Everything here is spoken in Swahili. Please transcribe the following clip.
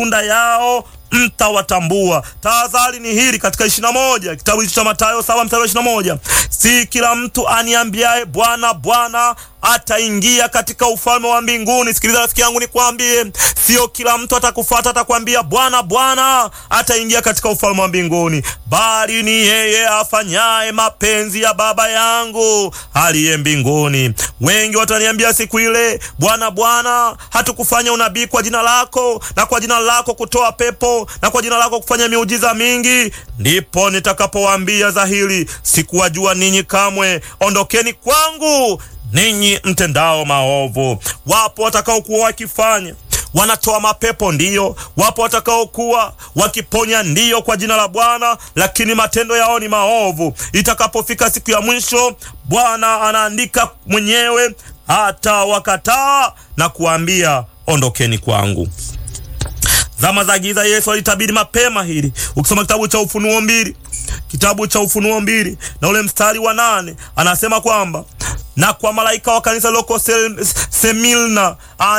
matunda yao mtawatambua. Tahadhari ni hili katika ishirini na moja kitabu hicho cha Mathayo saba mstari wa ishirini na moja si kila mtu aniambiaye Bwana Bwana ataingia katika ufalme wa mbinguni. Sikiliza rafiki yangu, nikwambie, sio kila mtu atakufuata atakwambia Bwana Bwana ataingia katika ufalme wa mbinguni, bali ni yeye afanyaye mapenzi ya Baba yangu aliye mbinguni. Wengi wataniambia siku ile, Bwana Bwana, hatukufanya unabii kwa jina lako na kwa jina lako kutoa pepo na kwa jina lako kufanya miujiza mingi? Ndipo nitakapowaambia dhahiri, sikuwajua ninyi kamwe, ondokeni kwangu ninyi mtendao maovu. Wapo watakaokuwa wakifanya wanatoa mapepo ndiyo, wapo watakaokuwa wakiponya ndiyo kwa jina la Bwana, lakini matendo yao ni maovu. Itakapofika siku ya mwisho, Bwana anaandika mwenyewe, hata wakataa na kuambia ondokeni kwangu. Zama za giza Yesu alitabiri mapema hili. Ukisoma kitabu cha Ufunuo mbili, kitabu cha Ufunuo mbili na ule mstari wa nane anasema kwamba na kwa malaika wa kanisa liloko Semilna